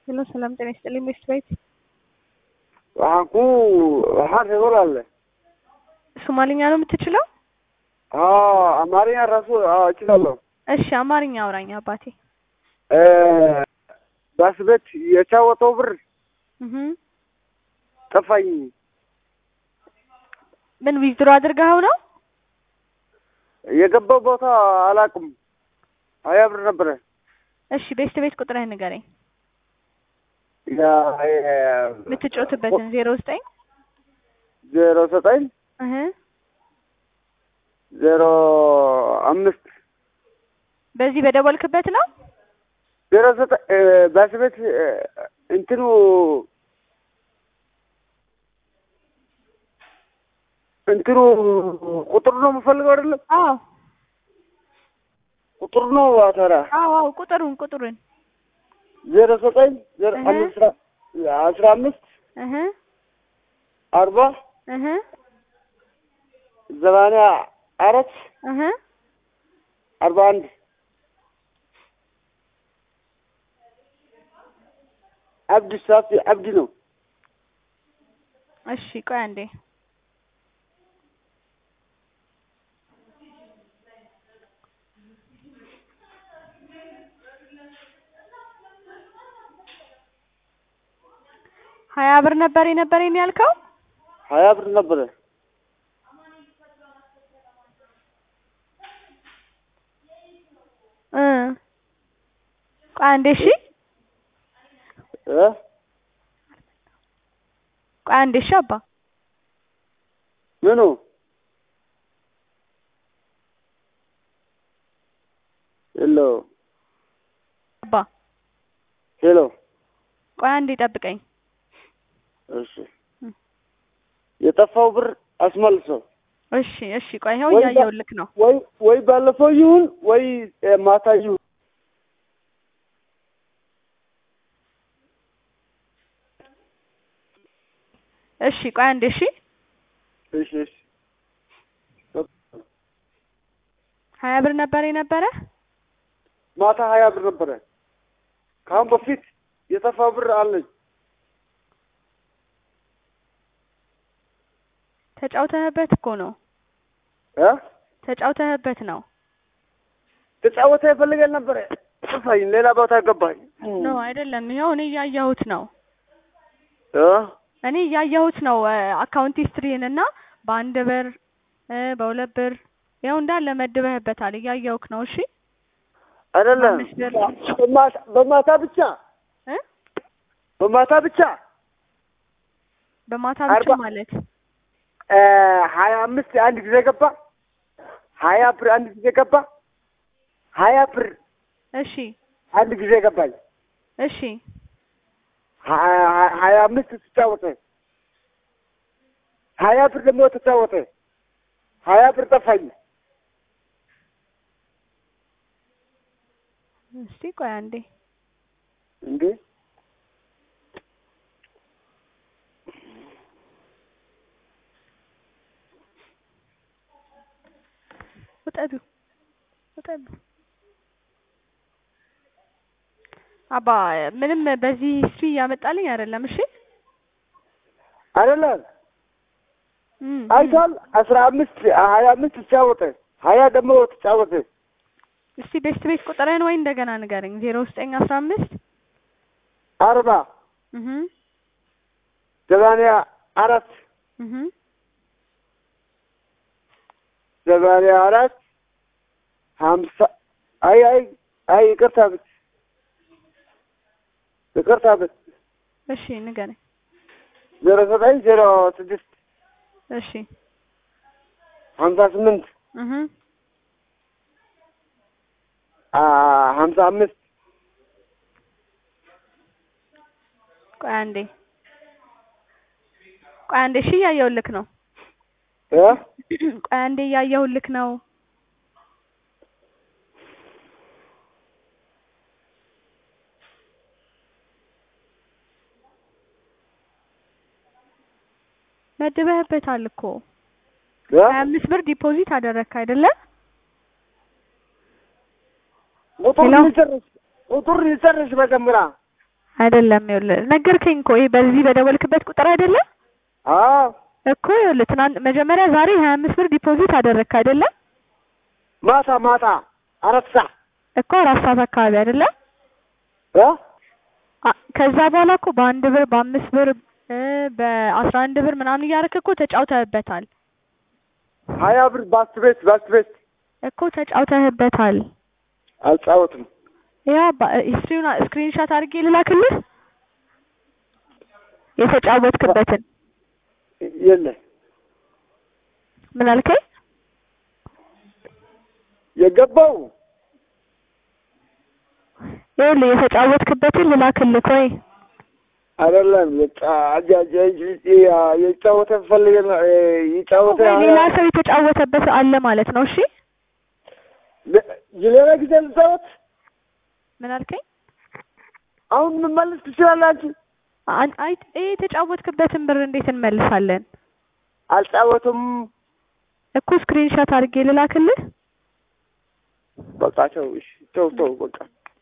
ሄሎ ሰላም ጤና ይስጥልኝ ሚስት ቤት waxaan ku waxaan rabay walaale ሶማሊኛ ነው የምትችለው? አዎ አማርኛ ራሱ አዎ እችላለሁ። እሺ አማርኛ አውራኝ አባቴ። ባስ ቤት የጫወተው ብር እህ ጠፋኝ። ምን ዊዝድሮ አድርገኸው ነው? የገባው ቦታ አላውቅም። ሀያ ብር ነበረ። እሺ ቤስት ቤት ቁጥርህን ንገረኝ። ያ- የምትጮትበትን ዜሮ ዘጠኝ ዜሮ ዘጠኝ እህ ዜሮ አምስት በዚህ በደወልክበት ነው? ዜሮ ዘጠኝ ባስ ቤት እንትኑ እንትኑ ቁጥሩ ነው የምፈልገው አይደለም አዎ ቁጥሩ ነው አተራ አዎ አዎ ቁጥሩን ቁጥሩን ዜሮ ዘጠኝ ዜሮ እህ። አምስት አስራ አምስት እህ አርባ እህ ዘባንያ አራት እህ አርባ አንድ አብዲ ሳፊ አብዲ ነው። እሺ ቆይ አንዴ ሀያ ብር ነበር የነበረኝ ያልከው? ሀያ ብር ነበረ። እ ቆይ አንዴ እሺ እ ቆይ አንዴ እሺ አባ ምኑ ሄሎ አባ ሄሎ ቆይ አንዴ ጠብቀኝ። እሺ የጠፋው ብር አስመልሰው እሺ እሺ ቆይ ይኸው ወይ ባ- እያየሁልክ ነው። ወይ ወይ ባለፈው ይሁን ወይ እ፣ ማታ ይሁን እሺ ቆይ አንዴ እሺ እሺ እሺ ሀያ ብር ነበር የነበረ? ማታ ሀያ ብር ነበረ። ከአሁን በፊት የጠፋ ብር አለኝ። ተጫውተህበት እኮ ነው እ ተጫውተህበት ነው። ተጫወተ ይፈልገል ነበረ ጠፋኝ። ሌላ ቦታ ገባኝ። ኖ አይደለም፣ ይኸው እኔ እያየሁት ነው። እ እኔ እያየሁት ነው አካውንት ሂስትሪን እና በአንድ ብር እ በሁለት ብር ይኸው እንዳለ መድበህበታል። እያየሁክ ነው። እሺ አይደለም አምስት ብር። በማታ በማታ ብቻ እ በማታ ብቻ በማታ ብቻ አርባ- ማለት እ ሀያ አምስት አንድ ጊዜ ገባ። ሀያ ብር አንድ ጊዜ ገባ። ሀያ ብር እሺ አንድ ጊዜ ገባኝ። እሺ ሀ- ሀ- ሀያ አምስት ተጫወተ። ሀያ ብር ደግሞ ተጫወተ። ሀያ ብር ጠፋኝ። እስቲ ቆይ አንዴ እንዴ ውጠዱ ውጠዱ። አባ ምንም በዚህ ሂስትሪ እያመጣልኝ አይደለም። እሺ አይደለም እም፣ እም። አይቷል። አስራ አምስት ሀያ አምስት ተጫወተ። ሀያ ደግሞ ተጫወተ። እስቲ ቤስት ቤት ቁጥርህን ወይ እንደገና ንገረኝ። ዜሮ ዘጠኝ አስራ አምስት አርባ እህ ዘባንያ አራት እህ ዘባንያ አራት ሀምሳ አይ አይ አይ ይቅርታ ብት ይቅርታ ብት እሺ ንገረኝ። ዜሮ ዘጠኝ ዜሮ ስድስት እሺ ሀምሳ ስምንት እህ አ ሀምሳ አምስት ቆይ አንዴ ቆይ አንዴ እሺ እያየሁልክ ነው። እ ቆይ አንዴ እያየሁልክ ነው። መድበህበታል እኮ እ ሀያ አምስት ብር ዲፖዚት አደረግክ አይደለ? ቁጥር ሄሎ? ይጨርስ ቁጥር ይጨርስ መጀመሪያ አይደለም ይኸውልህ ነገርከኝ እኮ ይሄ በዚህ በደወልክበት ቁጥር አይደለም አዎ እኮ ይኸውልህ ትናንት መጀመሪያ ዛሬ ሀያ አምስት ብር ዲፖዚት አደረግክ አይደለም ማታ ማታ አራት ሰዓት እኮ አራት ሰዓት አካባቢ አይደለም እ አ- ከዛ በኋላ እኮ በአንድ ብር በአምስት ብር እ በአስራ አንድ ብር ምናምን እያደረክ እኮ ተጫውተህበታል ሀያ ብር ባስ ቤት ባስ ቤት እኮ ተጫውተህበታል አልጫወትም። ያ ሂስትሪውን ስክሪንሻት አድርጌ ልላክልህ የተጫወትክበትን የለ ምን አልከኝ የገባው ይኸውልህ የተጫወትክበትን ልላክልህ ወይ አይደለም የጫወተ ፈልገ የጫወተ ወይ ሌላ ሰው የተጫወተበት አለ ማለት ነው እሺ ሌላ ጊዜ ልጫወት ምን አልከኝ አሁን መመለስ ትችላለህ አንቺ። አን- አይ ይሄ የተጫወትክበትን ብር እንዴት እንመልሳለን አልጫወትም። እኮ ስክሪንሻት አድርጌ ልላክልህ በቃ ተው፣ እሺ ተው ተው በቃ